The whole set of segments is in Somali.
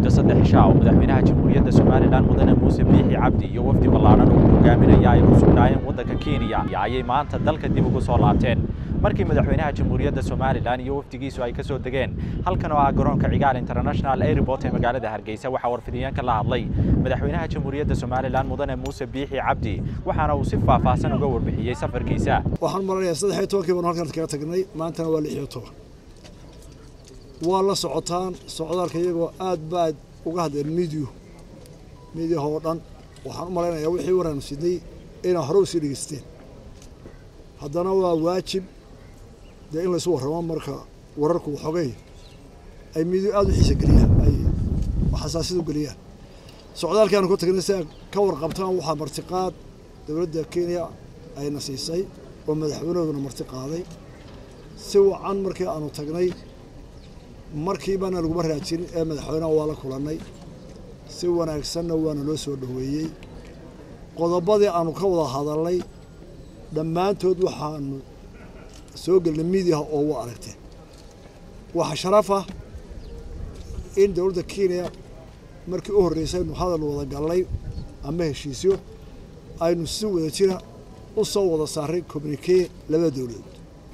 muddo saddex shaa oo madaxweynaha jamhuuriyadda somalilan mudane muuse biixi cabdi iyo wafdi ballaadhan oo hogaaminaya ay ku sugnaayeen waddanka kenya ayay maanta dalka dib ugu soo laabteen markii madaxweynaha jamhuuriyadda somalilan iyo wafdigiisu ay ka soo degeen halkan oo ah garoonka cigaal international airport ee magaalada hargeysa waxaa warfidiyeen ka la hadlay madaxweynaha jamhuuriyadda somalilan mudane muuse biixi cabdi waxaana uu si faahfaahsan uga warbixiyey safarkiisa waxaan maranayaa saddex iyo tobankii baan halkan kaga tagnay maantana waa lix iyo toban waa la socotaan socdaalka iyagoo aad baad uga hadleen midiyu midiyaha oo dhan waxaan u malaynayaa wixii waraanu sidnay inaa hore usii dhegeysteen haddana waa waajib dee in laysu warramo marka wararku waxoogay ay midiyu aada u xiisa geliyaan ay xasaasiyad u geliyaan socdaalkaanu ku tagnay si ay ka warqabtaan waxaa martiqaad dowladda kenya ayna siisay oo madaxweynahooduna marti qaaday si wacan markii aanu tagnay markiibana laguma raajinin ee madaxweynaha waa la kulannay si wanaagsanna waana loo soo dhoweeyey qodobadii aanu ka wada hadalnay dhammaantood waxaanu soo gelnay miidiyaha oo wa aragteen waxaa sharaf ah in dowladda kenya markii u horreysay aynu hadal wada gallay ama heshiisyo aynu si wada jira u soo wada saaray communikee labada dowladood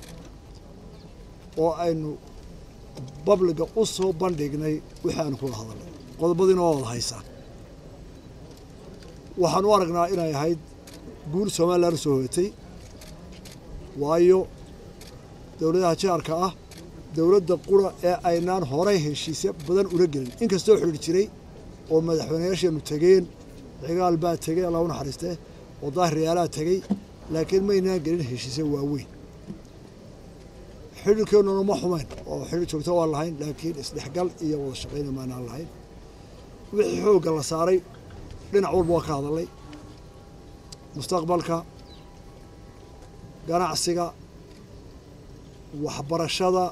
oo aynu babliga u soo bandhignay wixii aanu kula hadalnay qodobadiina waa wada haysaan waxaan u aragnaa inay ahayd guul somalilan soo hoyatay waayo dowladaha jaarka ah dowladda qura ee aynaan horay heshiisyo badan ula gelin inkastoo xidhiir jiray oo madaxweynayaasheenu tegeen cigaal baa tegey allah u naxariistee oo daahiriyaalaa tegey laakiin maynaan gelin heshiisyo waaweyn xidhiirkeennuna ma xumayn oo xidhiir joogto waan lahayn laakiin isdhexgal iyo wada shaqayna maanaan lahayn wixii xoogga la saaray dhinac walba waa ka hadalnay mustaqbalka ganacsiga waxbarashada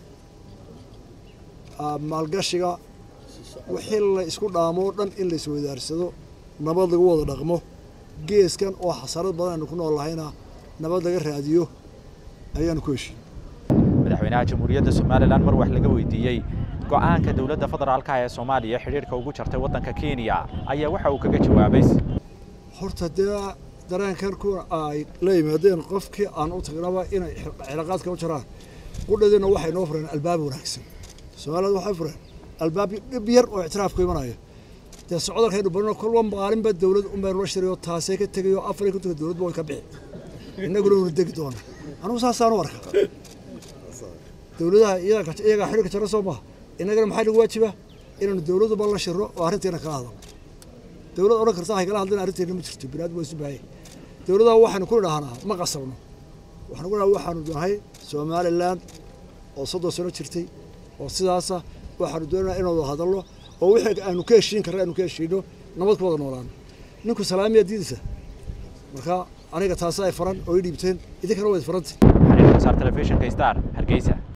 maalgashiga wixii la isku dhaamo o dhan in la iswadaarsado nabad lagu wada dhaqmo geeskan oo xasarad badan aynu ku nool lahayna nabad laga raadiyo ayaanu ku heshiin madaxweynaha jamhuuriyadda somalilan mar wax laga weydiiyey go'aanka dowladda federaalka ee soomaaliya xidhiirka ugu jartay waddanka kenya ayaa waxa uu kaga jawaabay horta dee dareenkan kuwa ay la yimaadeen qofkii aan u tagnaba inay cilaaqaadka u jaraan qudhadiina waxay noo fureen albaab wanaagsan soomaalida waxay fureen albaab dhib yar oo ictiraaf ku imanaya dee socdalkaynu barino kolba maalinba dowlad unbaynu la shirayo taasee ka tegayo afar iyo kontonka dowladba way ka bixi innaguna una degi doona anugu saasaan u arka dowladaha iyagaa xidhiirka jara soo maha innagana maxaa nagu waajiba inaanu dowladuba la shirno oo arrinteena kala hadalno dowlad odhan karta hay kala hadlin arrinteena ma jirto biniadam waa isu baahaya dowladaha waxaynu ku idhahnaa ma qasabno waxaanu ku dhaha waxaanu nahay somaliland oo soddon sano jirtay oo sidaasa waxaanu doonaa inaan wada hadalno oo wixii aanu ka heshiin karna aanu ka heshiino nabad ku wada noolaano ninku salaamiyaa diidaysa marka aniga taasi ay faran oo i dhiibteen idinkana wayd farantay telefishinka star hargeysa